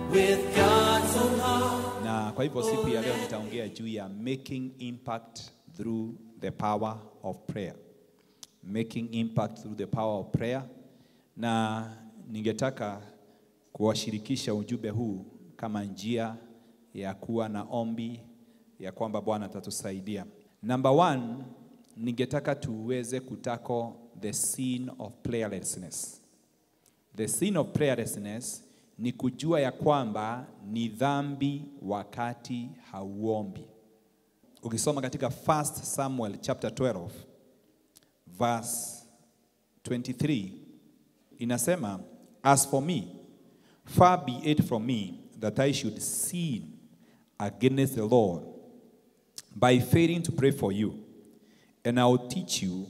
with God so high. na kwa hivyo siku ya leo nitaongea juu ya making impact through the power of prayer making impact through the power of prayer na ningetaka kuwashirikisha ujumbe huu kama njia ya kuwa na ombi ya kwamba bwana atatusaidia number one ningetaka tuweze kutako the sin of prayerlessness The sin of prayerlessness ni kujua ya kwamba ni dhambi wakati hauombi. Ukisoma katika 1 Samuel chapter 12 verse 23 inasema as for me far be it from me that I should sin against the Lord by failing to pray for you and I will teach you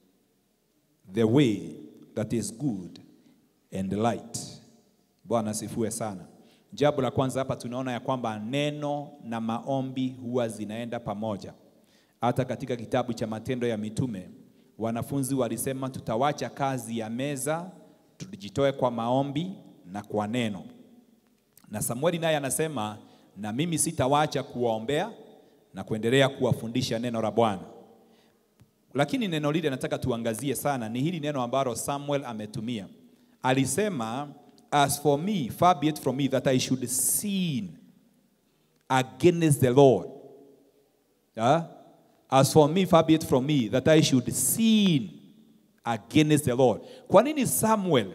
the way that is good and light. Bwana asifiwe sana. Jambo la kwanza hapa tunaona ya kwamba neno na maombi huwa zinaenda pamoja. Hata katika kitabu cha Matendo ya Mitume wanafunzi walisema tutawacha kazi ya meza, tujitoe kwa maombi na kwa neno. Na Samueli naye anasema na mimi sitawacha kuwaombea na kuendelea kuwafundisha neno la Bwana. Lakini neno lile nataka tuangazie sana ni hili neno ambalo Samuel ametumia. Alisema, as for me, far be it from me that I should sin against the Lord. Ah? As for me, far be it from me that I should sin against the Lord. Kwa nini Samuel,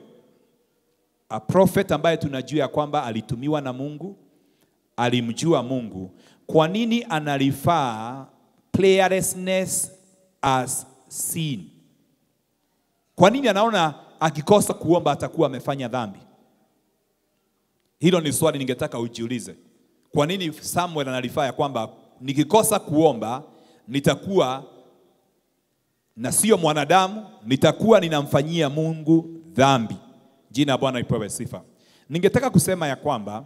a prophet ambaye tunajua ya kwamba alitumiwa na Mungu, alimjua Mungu, kwa nini analifaa prayerlessness as sin? Kwa nini anaona akikosa kuomba atakuwa amefanya dhambi? Hilo ni swali ningetaka ujiulize. Kwa nini Samuel analifaa ya kwamba nikikosa kuomba nitakuwa na sio mwanadamu, nitakuwa ninamfanyia Mungu dhambi. Jina la Bwana lipewe sifa. Ningetaka kusema ya kwamba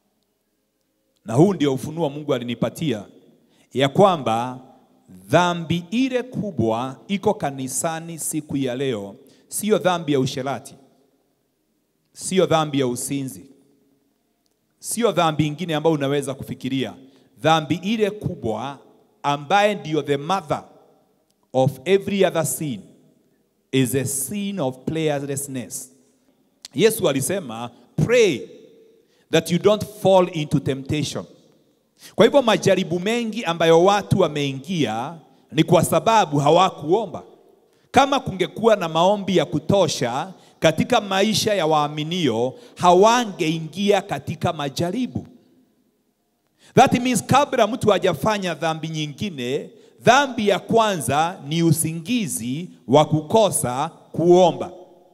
na huu ndio ufunuo Mungu alinipatia ya kwamba dhambi ile kubwa iko kanisani siku ya leo sio dhambi ya usherati, sio dhambi ya usinzi, sio dhambi ingine ambayo unaweza kufikiria. Dhambi ile kubwa ambaye ndiyo the mother of every other sin is a sin of prayerlessness. Yesu alisema pray that you don't fall into temptation. Kwa hivyo majaribu mengi ambayo watu wameingia ni kwa sababu hawakuomba. Kama kungekuwa na maombi ya kutosha katika maisha ya waaminio, hawangeingia katika majaribu. That means kabla mtu hajafanya dhambi nyingine, dhambi ya kwanza ni usingizi wa kukosa kuomba.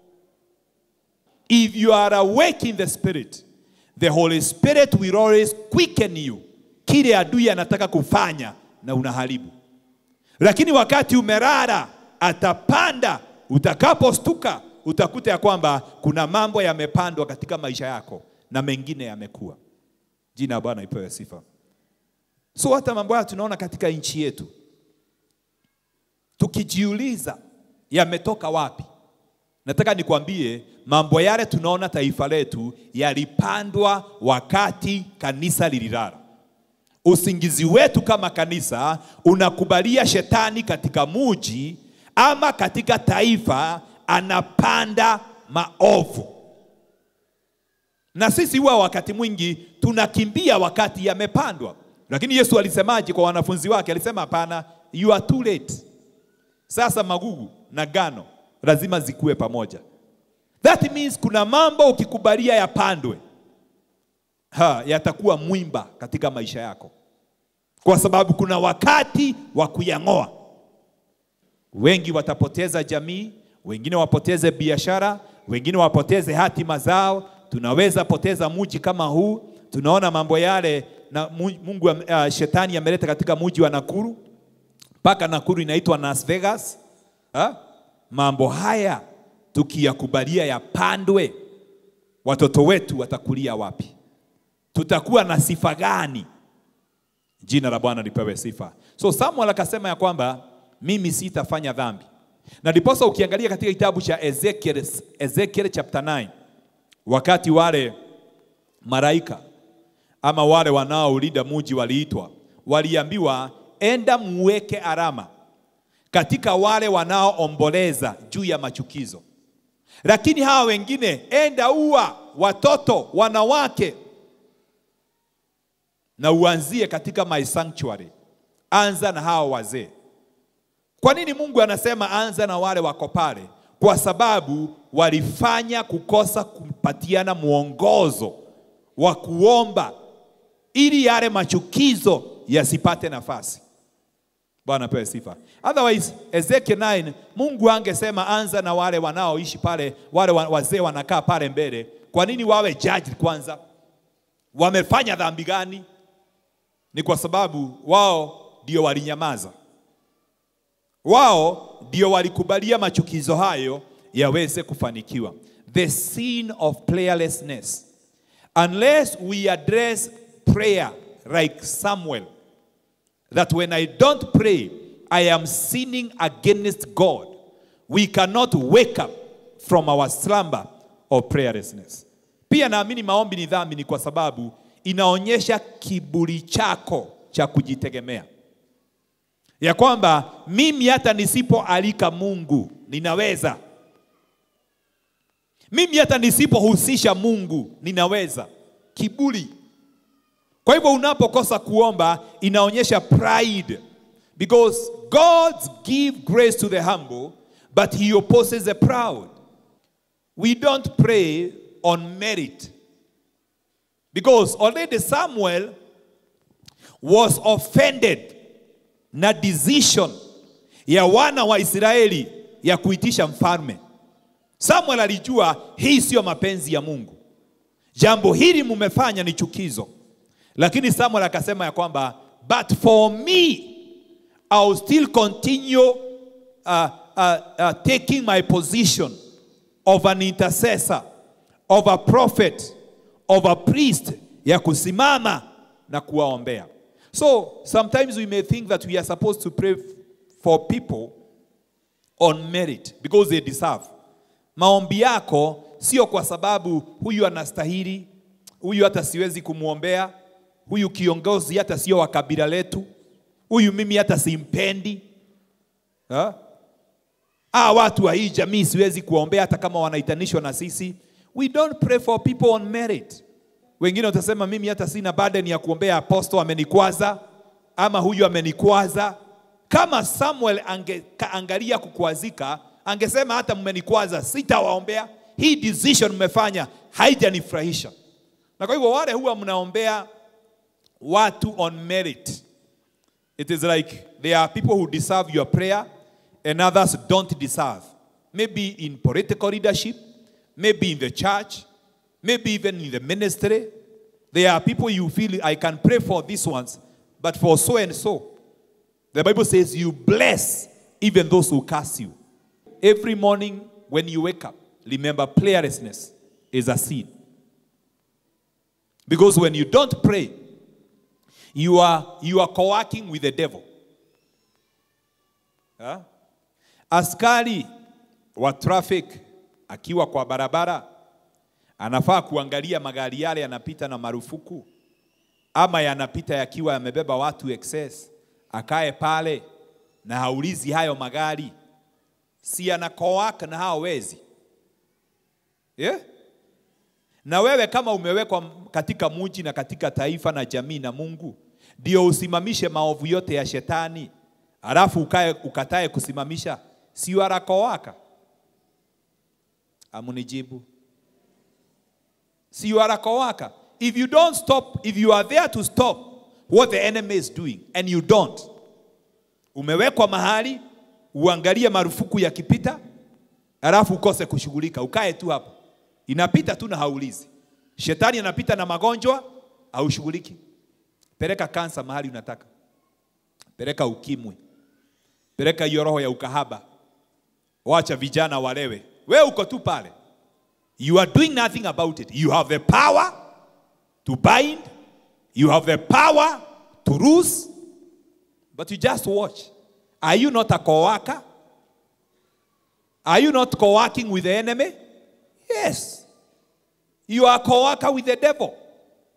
If you are awake in the spirit, the Holy Spirit will always quicken you. Kile adui anataka kufanya na unaharibu. Lakini wakati umelala atapanda, utakapostuka utakuta ya kwamba kuna mambo yamepandwa katika maisha yako na mengine yamekuwa. Jina la Bwana ipewe sifa. So hata mambo haya tunaona katika nchi yetu, tukijiuliza yametoka wapi? Nataka nikwambie mambo yale tunaona taifa letu yalipandwa wakati kanisa lililala. Usingizi wetu kama kanisa unakubalia shetani katika muji ama katika taifa, anapanda maovu, na sisi huwa wakati mwingi tunakimbia wakati yamepandwa. Lakini Yesu alisemaje kwa wanafunzi wake? Alisema hapana, you are too late. Sasa magugu na gano lazima zikuwe pamoja. That means kuna mambo ukikubalia yapandwe, ha, yatakuwa mwimba katika maisha yako, kwa sababu kuna wakati wa kuyang'oa. Wengi watapoteza jamii, wengine wapoteze biashara, wengine wapoteze hatima zao. Tunaweza poteza muji kama huu. Tunaona mambo yale na Mungu uh, shetani ameleta katika muji wa Nakuru, mpaka Nakuru inaitwa Las Vegas ha? Mambo haya tukiyakubalia yapandwe, watoto wetu watakulia wapi? Tutakuwa na sifa gani? Jina la Bwana lipewe sifa. So Samuel akasema ya kwamba mimi sitafanya dhambi, na ndiposa ukiangalia katika kitabu cha Ezekiel, Ezekiel chapter 9 wakati wale malaika ama wale wanaolinda muji waliitwa, waliambiwa enda muweke alama katika wale wanaoomboleza juu ya machukizo, lakini hawa wengine enda ua watoto, wanawake na uanzie katika my sanctuary. Anza na hawa wazee. Kwa nini Mungu anasema anza na wale wako pale? Kwa sababu walifanya kukosa kupatiana mwongozo wa kuomba ili yale machukizo yasipate nafasi. Bwana pewe sifa. Otherwise, Ezekiel 9 Mungu angesema anza na wale wanaoishi pale, wale wa- wazee wanakaa pale mbele. Kwa nini wawe judge kwanza? Wamefanya dhambi gani? Ni kwa sababu wao ndio walinyamaza, wao ndio walikubalia machukizo hayo yaweze kufanikiwa. The sin of prayerlessness. Unless we address prayer like Samuel, that when I don't pray, I am sinning against God. We cannot wake up from our slumber of prayerlessness. Pia naamini maombi ni dhambi, ni kwa sababu inaonyesha kiburi chako cha kujitegemea, ya kwamba mimi hata nisipoalika Mungu ninaweza, mimi hata nisipohusisha Mungu ninaweza. Kiburi. Kwa hivyo unapokosa kuomba inaonyesha pride because God give grace to the humble but he opposes the proud. We don't pray on merit because already Samuel was offended na decision ya wana wa Israeli ya kuitisha mfalme. Samuel alijua hii siyo mapenzi ya Mungu, jambo hili mumefanya ni chukizo. Lakini Samuel akasema ya kwamba but for me I will still continue uh, uh, uh, taking my position of an intercessor, of a prophet, of a priest ya kusimama na kuwaombea. So sometimes we may think that we are supposed to pray for people on merit because they deserve. Maombi yako sio kwa sababu huyu anastahili, huyu hata siwezi kumwombea, huyu kiongozi hata sio wa kabila letu, huyu mimi hata simpendi. Ha? Ah, watu wa hii jamii siwezi kuwaombea hata kama wanaitanishwa na sisi. We don't pray for people on merit. Wengine utasema mimi hata sina burden ya kuombea apostle amenikwaza ama huyu amenikwaza. Kama Samuel angeangalia kukwazika, angesema hata mmenikwaza, sitawaombea. Hii decision mmefanya haijanifurahisha. Na kwa hivyo wale huwa mnaombea watu on merit. It is like there are people who deserve your prayer and others don't deserve. Maybe in political leadership, maybe in the church, maybe even in the ministry. There are people you feel I can pray for these ones, but for so and so. The Bible says you bless even those who curse you. Every morning when you wake up, remember prayerlessness is a sin. Because when you don't pray, you are, you are co-working with the devil. Ha? Askari wa traffic akiwa kwa barabara anafaa kuangalia magari yale yanapita na marufuku ama yanapita yakiwa yamebeba watu excess, akae pale na haulizi hayo magari, si anakoaka na hao wezi yeah? Na wewe kama umewekwa katika muji na katika taifa na jamii na Mungu, ndio usimamishe maovu yote ya shetani, alafu ukae ukatae kusimamisha, si warakowaka? Amunijibu, si warakowaka? If you don't stop, if you are there to stop what the enemy is doing and you don't, umewekwa mahali uangalie marufuku yakipita, alafu ukose kushughulika, ukae tu hapo inapita tu na haulizi. Shetani anapita na magonjwa, haushughuliki. Peleka kansa mahali unataka, peleka ukimwi, peleka hiyo roho ya ukahaba, wacha vijana walewe, we uko tu pale. You are doing nothing about it. You have the power to bind, you have the power to loose, but you just watch. Are you not a co-worker? Are you not co-working with the enemy? Yes. You are co-worker with the devil.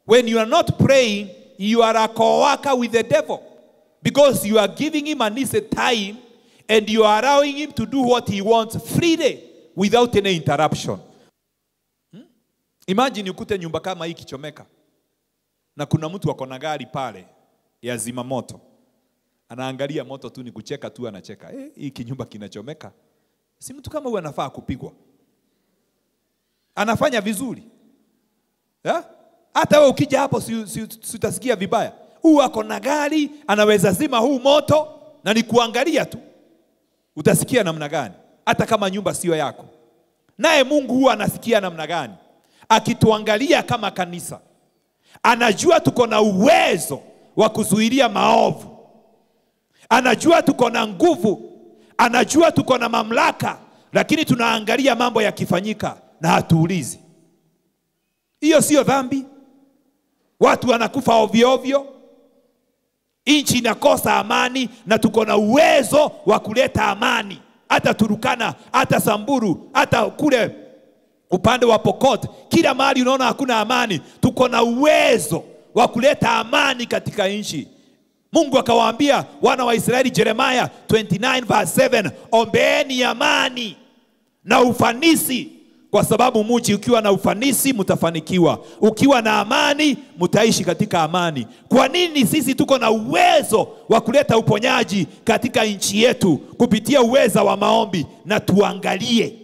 When you are not praying, you are a co-worker with the devil because you are giving him an easy time and you are allowing him to do what he wants freely without any interruption. Hmm? Imagine ukute nyumba kama hii ikichomeka na kuna mtu ako na gari pale ya zima moto, anaangalia moto tu, ni kucheka tu, anacheka eh, hii kinyumba kinachomeka. Si mtu kama huyu anafaa kupigwa? Anafanya vizuri eh? Hata wewe ukija hapo si, si, si utasikia vibaya. Huu ako na gari anaweza zima huu moto, na ni kuangalia tu, utasikia namna gani, hata kama nyumba sio yako. Naye Mungu huwa anasikia namna gani akituangalia kama kanisa anajua tuko na uwezo wa kuzuilia maovu, anajua tuko na nguvu, anajua tuko na mamlaka, lakini tunaangalia mambo yakifanyika na hatuulizi. Hiyo sio dhambi? Watu wanakufa ovyo ovyo, nchi inakosa amani, na tuko na uwezo wa kuleta amani, hata Turukana, hata Samburu, hata kule upande wa Pokot, kila mahali unaona hakuna amani, tuko na uwezo wa kuleta amani katika nchi. Mungu akawaambia wana wa Israeli, Jeremiah 29 verse 7, ombeeni amani na ufanisi, kwa sababu mji ukiwa na ufanisi mtafanikiwa, ukiwa na amani mtaishi katika amani. Kwa nini sisi tuko na uwezo wa kuleta uponyaji katika nchi yetu kupitia uweza wa maombi? Na tuangalie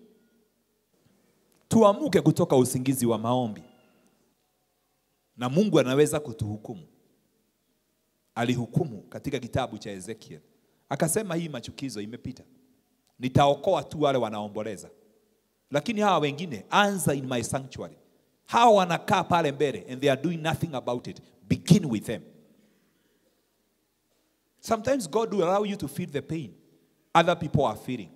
tuamuke kutoka usingizi wa maombi, na Mungu anaweza kutuhukumu. Alihukumu katika kitabu cha Ezekiel, akasema hii machukizo imepita, nitaokoa tu wale wanaomboleza, lakini hawa wengine, anza in my sanctuary. Hawa wanakaa pale mbele and they are doing nothing about it, begin with them. Sometimes God will allow you to feel the pain other people are feeling.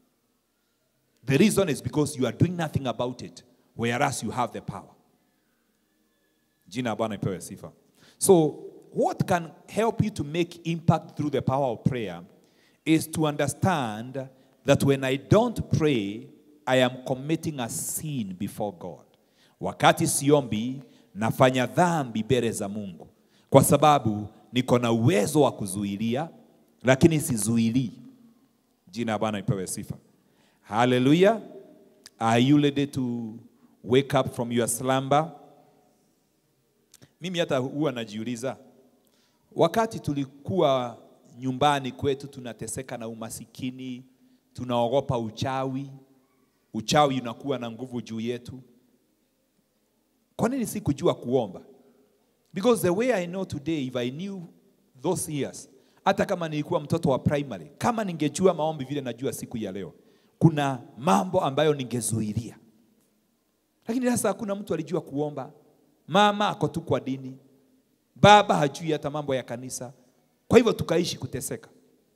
The reason is because you are doing nothing about it, whereas you have the power. Jina la Bwana ipewe sifa. So, what can help you to make impact through the power of prayer is to understand that when I don't pray, I am committing a sin before God. Wakati siombi, nafanya dhambi mbele za Mungu, kwa sababu niko na uwezo wa kuzuilia, lakini sizuilii. Jina la Bwana ipewe sifa. Hallelujah. Are you ready to wake up from your slumber? Mimi hata huwa najiuliza, wakati tulikuwa nyumbani kwetu tunateseka na umasikini, tunaogopa uchawi, uchawi unakuwa na nguvu juu yetu. Kwa nini sikujua kuomba? Because the way I know today, if I knew those years, hata kama nilikuwa mtoto wa primary, kama ningejua maombi vile najua siku ya leo, kuna mambo ambayo ningezuilia, lakini sasa hakuna mtu alijua kuomba. Mama ako tu kwa dini, baba hajui hata mambo ya kanisa, kwa hivyo tukaishi kuteseka.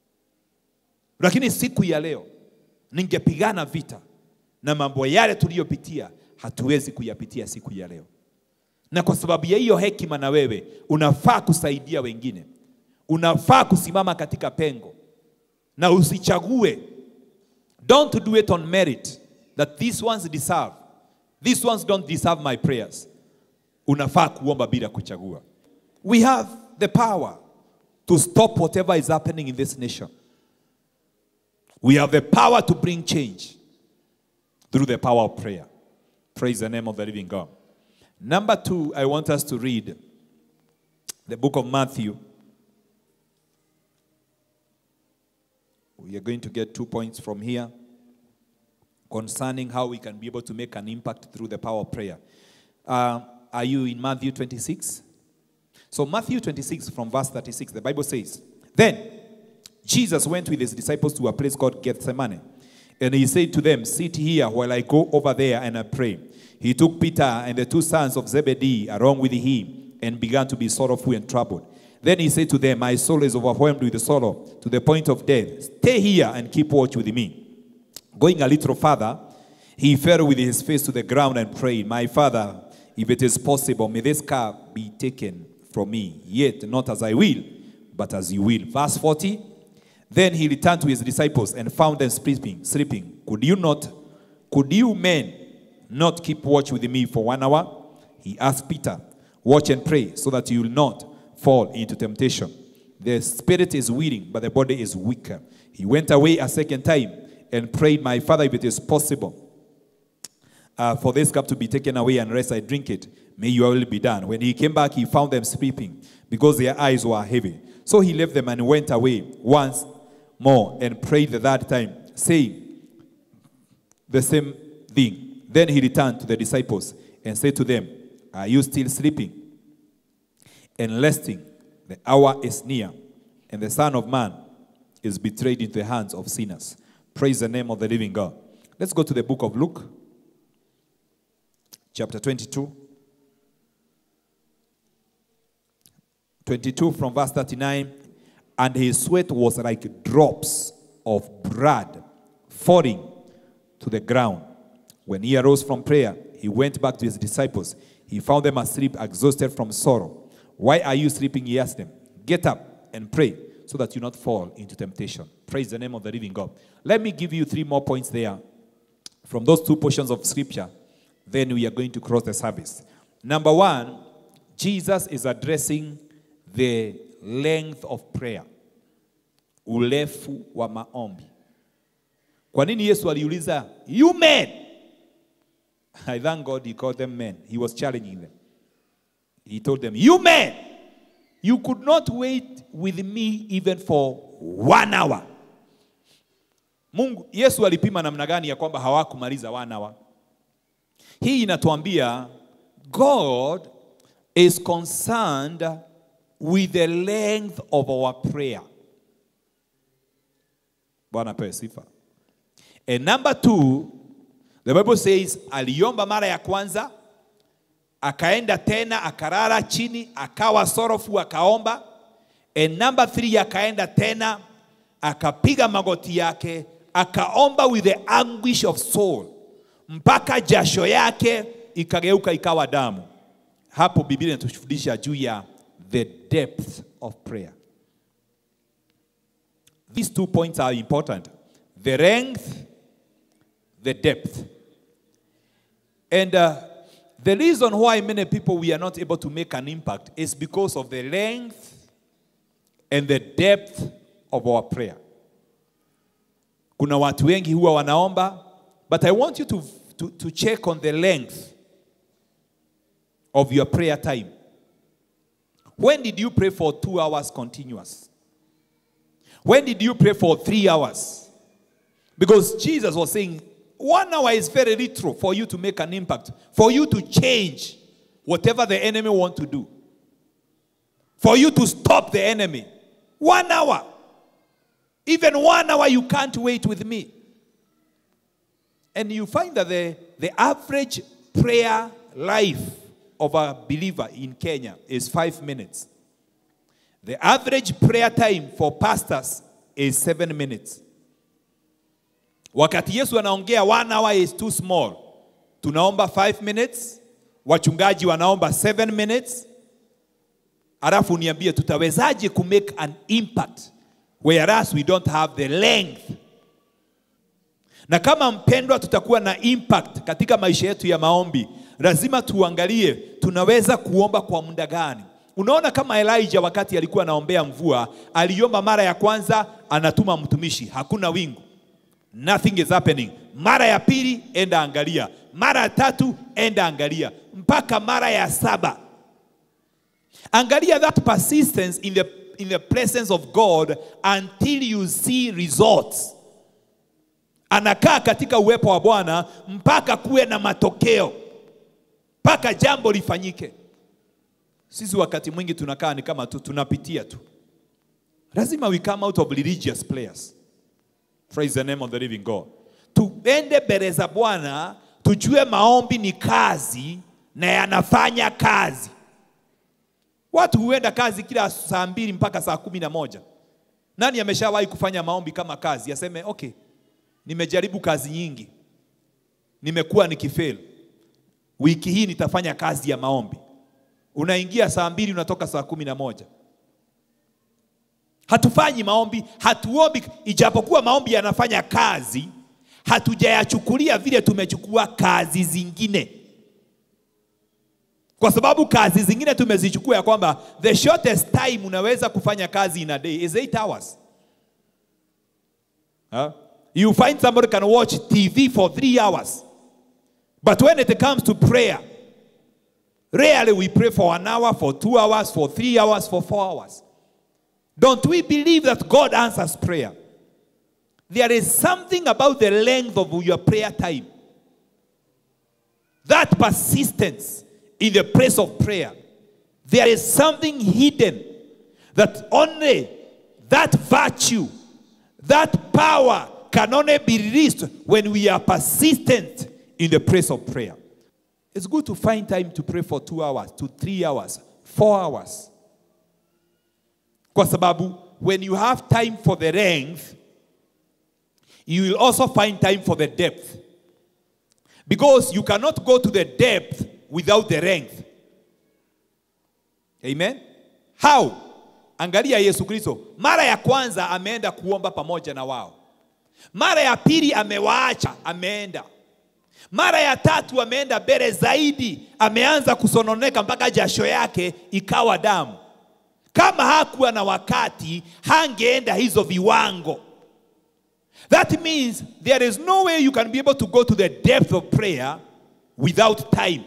Lakini siku ya leo ningepigana vita na mambo yale tuliyopitia, hatuwezi kuyapitia siku ya leo. Na kwa sababu ya hiyo hekima, na wewe unafaa kusaidia wengine, unafaa kusimama katika pengo na usichague Don't do it on merit that these ones deserve. These ones don't deserve my prayers. Unafaa kuomba bila kuchagua. We have the power to stop whatever is happening in this nation. We have the power to bring change through the power of prayer. Praise the name of the living God. Number two, I want us to read the book of Matthew. We are going to get two points from here concerning how we can be able to make an impact through the power of prayer. Uh, are you in Matthew 26? So, Matthew 26, from verse 36, the Bible says, Then Jesus went with his disciples to a place called Gethsemane. And he said to them, Sit here while I go over there and I pray. He took Peter and the two sons of Zebedee along with him and began to be sorrowful and troubled. Then he said to them, My soul is overwhelmed with sorrow to the point of death. Stay here and keep watch with me. Going a little further, he fell with his face to the ground and prayed, My father, if it is possible, may this cup be taken from me. Yet not as I will, but as you will. Verse 40. Then he returned to his disciples and found them sleeping. Sleeping. Could you not, could you men not keep watch with me for one hour? He asked Peter, Watch and pray so that you will not fall into temptation. The spirit is willing, but the body is weaker. He went away a second time and prayed, My father, if it is possible, uh, for this cup to be taken away unless I drink it, may your will be done. When he came back, he found them sleeping because their eyes were heavy. So he left them and went away once more and prayed the third time, saying the same thing. Then he returned to the disciples and said to them, Are you still sleeping and resting? The hour is near, and the Son of Man is betrayed into the hands of sinners. Praise the name of the living God. Let's go to the book of Luke, chapter 22. 22 from verse 39. And his sweat was like drops of blood falling to the ground. When he arose from prayer, he went back to his disciples. He found them asleep, exhausted from sorrow. Why are you sleeping? He asked them. Get up and pray so that you not fall into temptation. Praise the name of the living God. Let me give you three more points there from those two portions of scripture. Then we are going to cross the service. Number one, Jesus is addressing the length of prayer, urefu wa maombi. Kwa nini Yesu aliuliza you men? I thank God he called them men. He was challenging them. He told them, you men, you could not wait with me even for one hour. Mungu, Yesu alipima namna gani ya kwamba hawakumaliza one hour? Hii inatuambia God is concerned with the length of our prayer. Bwana pewe sifa. And number two, the Bible says aliomba mara ya kwanza, akaenda tena akalala chini, akawa sorrowful, akaomba. And number three, akaenda tena akapiga magoti yake, akaomba with the anguish of soul, mpaka jasho yake ikageuka ikawa damu. Hapo Biblia inatufundisha juu ya the depth of prayer. These two points are important the length, the depth. And uh, the reason why many people we are not able to make an impact is because of the length and the depth of our prayer. Kuna watu wengi huwa wanaomba, but I want you to, to, to check on the length of your prayer time. When did you pray for two hours continuous? When did you pray for three hours? Because Jesus was saying, one hour is very little for you to make an impact, for you to change whatever the enemy want to do, for you to stop the enemy. One hour. Even one hour you can't wait with me. And you find that the, the average prayer life of a believer in Kenya is five minutes. The average prayer time for pastors is seven minutes. Wakati Yesu anaongea one hour is too small. Tunaomba five minutes, wachungaji wanaomba seven minutes. Alafu niambie tutawezaje ku make an impact whereas we don't have the length. Na kama mpendwa, tutakuwa na impact katika maisha yetu ya maombi, lazima tuangalie tunaweza kuomba kwa muda gani. Unaona kama Elijah wakati alikuwa anaombea mvua, aliomba mara ya kwanza, anatuma mtumishi, hakuna wingu, nothing is happening. Mara ya pili, enda angalia. Mara ya tatu, enda angalia, mpaka mara ya saba. Angalia that persistence in the, in the presence of God until you see results. Anakaa katika uwepo wa Bwana mpaka kuwe na matokeo, mpaka jambo lifanyike. Sisi wakati mwingi tunakaa ni kama tu tunapitia tu. Lazima we come out of religious players. Praise the name of the living God. Tuende mbele za Bwana, tujue maombi ni kazi na yanafanya kazi. Watu huenda kazi kila saa mbili mpaka saa kumi na moja. Nani ameshawahi kufanya maombi kama kazi? Aseme okay, nimejaribu kazi nyingi, nimekuwa nikifeli, wiki hii nitafanya kazi ya maombi. Unaingia saa mbili unatoka saa kumi na moja. Hatufanyi maombi, hatuombi, ijapokuwa maombi yanafanya kazi, hatujayachukulia vile tumechukua kazi zingine. kwa sababu kazi zingine tumezichukua ya kwamba the shortest time unaweza kufanya kazi in a day is 8 hours huh? you find somebody can watch tv for 3 hours but when it comes to prayer rarely we pray for an hour for 2 hours for 3 hours for 4 hours don't we believe that god answers prayer there is something about the length of your prayer time that persistence in the place of prayer, there is something hidden that only that virtue, that power can only be released when we are persistent in the place of prayer. It's good to find time to pray for two hours, to three hours, four hours. Kwa sababu when you have time for the length, you will also find time for the depth. Because you cannot go to the depth without the length. Amen. How? Angalia Yesu Kristo. Mara ya kwanza ameenda kuomba pamoja na wao. Mara ya pili amewaacha, ameenda. Mara ya tatu ameenda mbele zaidi, ameanza kusononeka mpaka jasho yake ikawa damu. Kama hakuwa na wakati, hangeenda hizo viwango. That means there is no way you can be able to go to the depth of prayer without time.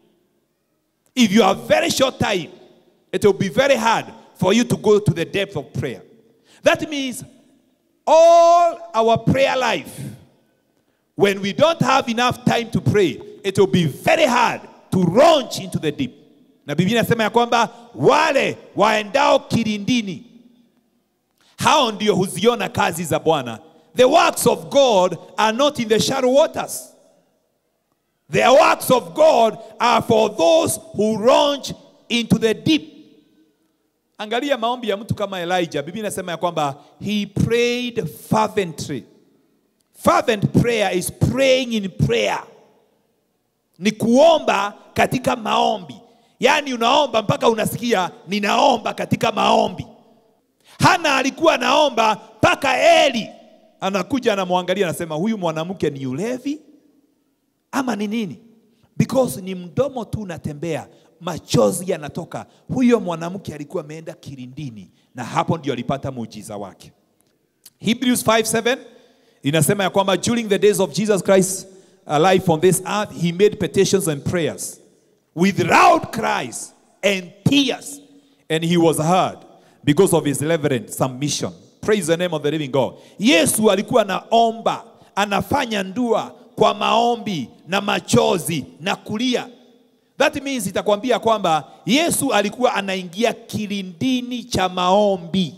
If you have very short time, it will be very hard for you to go to the depth of prayer. That means all our prayer life, when we don't have enough time to pray, it will be very hard to launch into the deep. Na Biblia inasema ya kwamba wale waendao kilindini, hao ndio huziona kazi za Bwana. The works of God are not in the shallow waters. The works of God are for those who launch into the deep. Angalia maombi ya mtu kama Elijah. Biblia inasema ya kwamba he prayed fervently. Fervent prayer is praying in prayer. Ni kuomba katika maombi. Yaani unaomba mpaka unasikia ninaomba katika maombi. Hana alikuwa anaomba mpaka Eli anakuja anamwangalia anasema huyu mwanamke ni ulevi ama ni nini? Because ni mdomo tu unatembea, machozi yanatoka. Huyo mwanamke alikuwa ameenda kilindini, na hapo ndio alipata muujiza wake. Hebrews 5:7 inasema ya kwamba during the days of Jesus Christ life on this earth he made petitions and prayers with loud cries and tears and he was heard because of his reverent submission. Praise the name of the living God. Yesu alikuwa anaomba, anafanya ndua kwa maombi na machozi na kulia. That means itakwambia kwamba Yesu alikuwa anaingia kilindini cha maombi.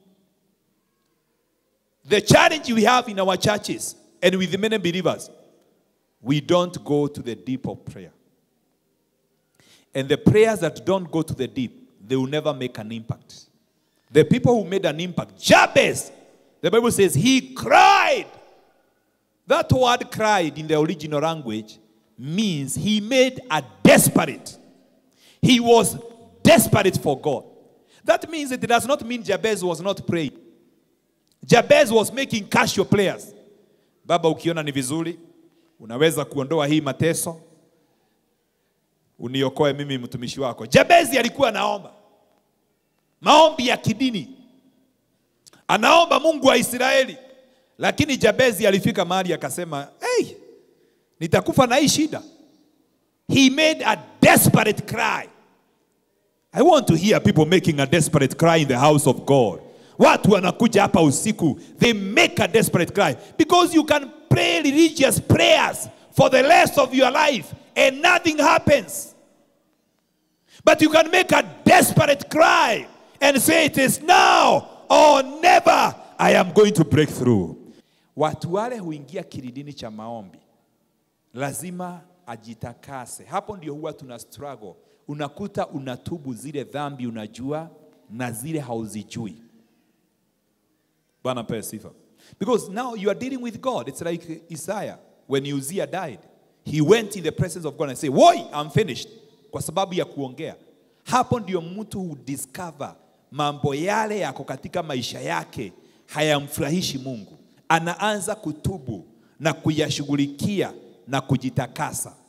The challenge we have in our churches and with many believers, we don't go to the deep of prayer. And the prayers that don't go to the deep, they will never make an impact. The people who made an impact, Jabez, the Bible says he cried. That word cried in the original language means he made a desperate. He was desperate for God. That means it does not mean Jabez was not praying. Jabez was making casual prayers. Baba, ukiona ni vizuri, unaweza kuondoa hii mateso, uniokoe mimi mtumishi wako. Jabezi alikuwa anaomba maombi ya kidini, anaomba Mungu wa Israeli, lakini Jabezi alifika mahali akasema, hey, nitakufa na hii shida. He made a desperate cry. I want to hear people making a desperate cry in the house of God. Watu wanakuja hapa usiku, they make a desperate cry because you can pray religious prayers for the rest of your life and nothing happens. But you can make a desperate cry and say it is now or never I am going to break through. Watu wale huingia kilindini cha maombi, lazima ajitakase. Hapo ndio huwa tuna struggle. Unakuta unatubu zile dhambi unajua na zile hauzijui. Bwana pewe sifa. Because now you are dealing with God. It's like Isaiah when Uzziah died. He went in the presence of God and said, Woi, I'm finished. Kwa sababu ya kuongea. Hapo ndio mtu hudiscover mambo yale yako katika maisha yake hayamfurahishi Mungu. Anaanza kutubu na kuyashughulikia na kujitakasa.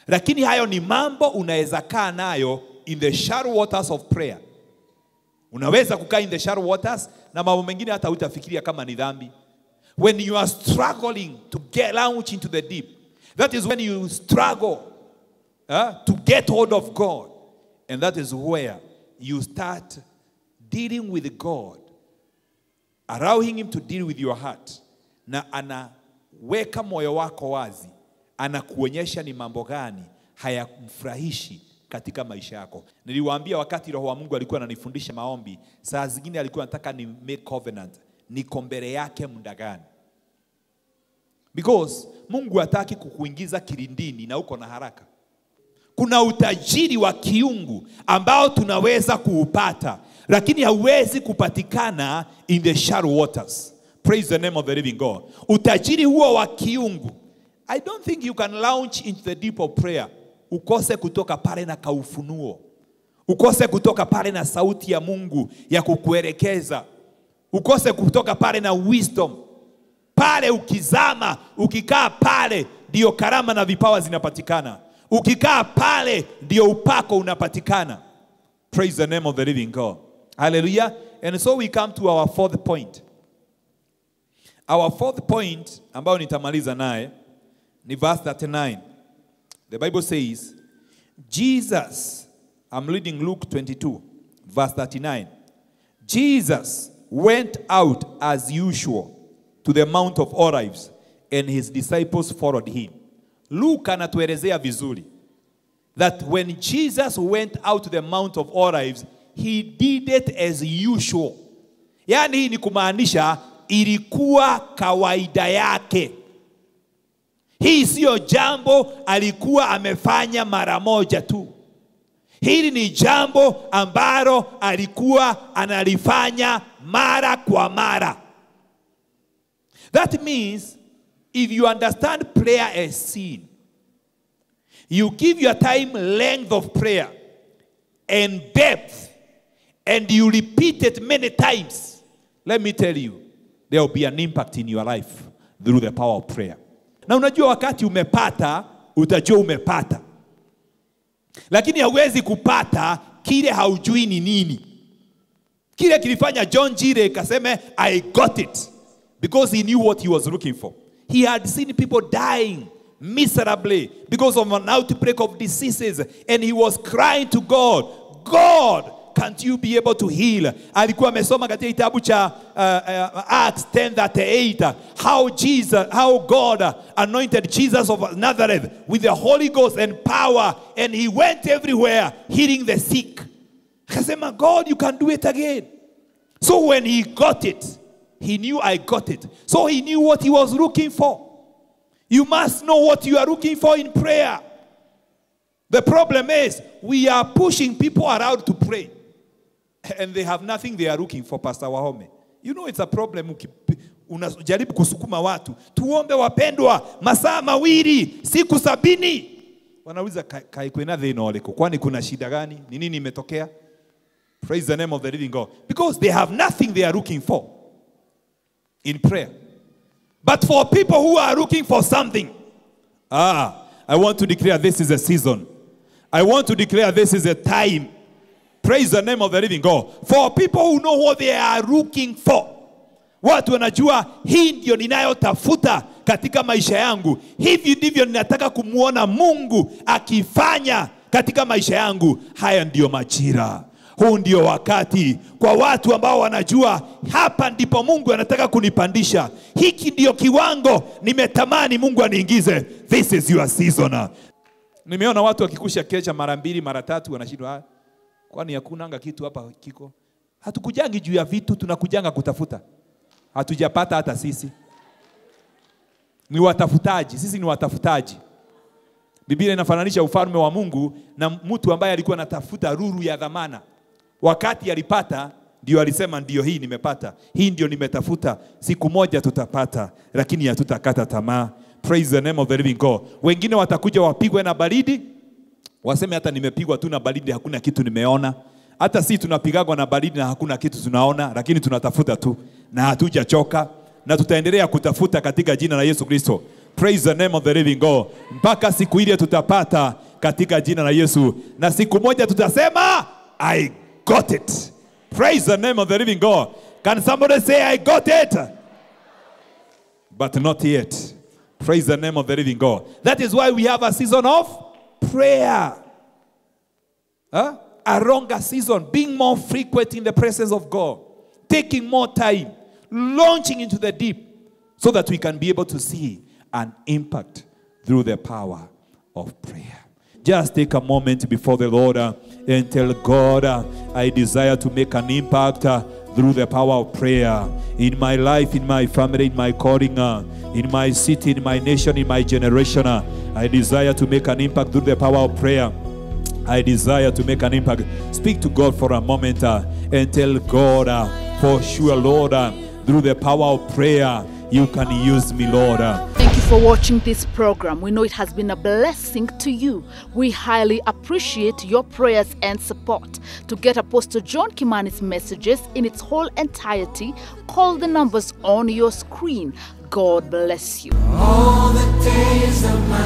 lakini hayo ni mambo unaweza kaa nayo in the shallow waters of prayer. Unaweza kukaa in the shallow waters na mambo mengine hata hutafikiria kama ni dhambi. When you are struggling to get launch into the deep, that is when you struggle uh, to get hold of God. And that is where you start dealing with God, allowing Him to deal with your heart. Na anaweka moyo wako wazi, anakuonyesha ni mambo gani hayamfurahishi katika maisha yako. Niliwaambia wakati Roho wa Mungu alikuwa ananifundisha maombi, saa zingine alikuwa anataka ni make covenant, niko mbele yake muda gani? Because Mungu hataki kukuingiza kilindini na uko na haraka. Kuna utajiri wa kiungu ambao tunaweza kuupata, lakini hauwezi kupatikana in the shallow waters. Praise the name of the living God. Utajiri huo wa kiungu, I don't think you can launch into the deep of prayer ukose kutoka pale na kaufunuo, ukose kutoka pale na sauti ya Mungu ya kukuelekeza, ukose kutoka pale na wisdom. Pale ukizama, ukikaa pale, ndio karama na vipawa zinapatikana. Ukikaa pale, ndio upako unapatikana. Praise the name of the living God. Hallelujah. And so we come to our fourth point. Our fourth point ambayo nitamaliza naye ni verse 39. The Bible says, Jesus, I'm reading Luke 22, verse 39. Jesus went out as usual to the Mount of Olives, and his disciples followed him. Luke anatuelezea vizuri that when Jesus went out to the Mount of Olives, he did it as usual. Yaani hii ni kumaanisha ilikuwa kawaida yake. Hii siyo jambo alikuwa amefanya mara moja tu. Hili ni jambo ambalo alikuwa analifanya mara kwa mara. That means if you understand prayer as sin, you give your time length of prayer and depth, and you repeat it many times. Let me tell you, there will be an impact in your life through the power of prayer. Na unajua wakati umepata, utajua umepata, lakini hauwezi kupata kile haujui ni nini. Kile kilifanya John Jire kaseme I got it because he knew what he was looking for. He had seen people dying miserably because of an outbreak of diseases and he was crying to God, God, can't you be able to heal? Alikuwa amesoma katika kitabu cha uh, uh, Acts 10:38 how Jesus how God uh, anointed Jesus of Nazareth with the Holy Ghost and power and he went everywhere healing the sick. Akasema God you can do it again. So when he got it, he knew I got it. So he knew what he was looking for. You must know what you are looking for in prayer. The problem is we are pushing people around to pray and they have nothing they are looking for, Pastor Wahome. You know it's a problem uki- unajaribu kusukuma watu tuombe wapendwa masaa mawili siku sabini wanauliza "Ka- kaikwena thina ũrĩkũ kwani kuna shida gani ni nini imetokea praise the name of the living God because they have nothing they are looking for in prayer but for people who are looking for something ah I want to declare this is a season I want to declare this is a time Praise the name of the living God. For people who know what they are looking for. Watu wanajua hii ndio ninayotafuta katika maisha yangu. Hivi ndivyo ninataka kumwona Mungu akifanya katika maisha yangu. Haya ndiyo majira. Huu ndio wakati kwa watu ambao wanajua hapa ndipo Mungu anataka kunipandisha. Hiki ndio kiwango nimetamani Mungu aniingize. This is your season. Nimeona watu wakikusha kecha mara mbili mara tatu wanashindwa "Ah, kwani hakunanga kitu hapa kiko. Hatukujangi juu ya vitu, tunakujanga kutafuta. Hatujapata hata sisi. Ni watafutaji, sisi ni watafutaji. Biblia inafananisha ufalme wa Mungu na mtu ambaye alikuwa anatafuta ruru ya dhamana. Wakati alipata ndio alisema ndio hii nimepata, hii ndio nimetafuta, siku moja tutapata, lakini hatutakata tamaa. Praise the name of the living God. Wengine watakuja wapigwe na baridi, waseme hata nimepigwa tu na baridi, hakuna kitu nimeona. Hata si tunapigagwa na baridi na hakuna kitu tunaona, lakini tunatafuta tu na hatujachoka na tutaendelea kutafuta katika jina la Yesu Kristo. praise the name of the living god mpaka siku ile tutapata katika jina la yesu na siku moja tutasema i got it praise the name of the living god can somebody say i got it but not yet. Praise the name of the living God. That is why we have a season of prayer. Huh? A longer season, being more frequent in the presence of God, taking more time, launching into the deep, so that we can be able to see an impact through the power of prayer. Just take a moment before the Lord uh, and tell God, uh, I desire to make an impact uh, through the power of prayer in my life, in my family, in my calling, uh, in my city, in my nation, in my generation. uh, I desire to make an impact through the power of prayer. I desire to make an impact. Speak to God for a moment uh, and tell God, uh, for sure, Lord, uh, through the power of prayer, you can use me, Lord. uh. Thank you for watching this program. We know it has been a blessing to you. We highly appreciate your prayers and support. To get Apostle John Kimani's messages in its whole entirety, call the numbers on your screen. God bless you. All the days of my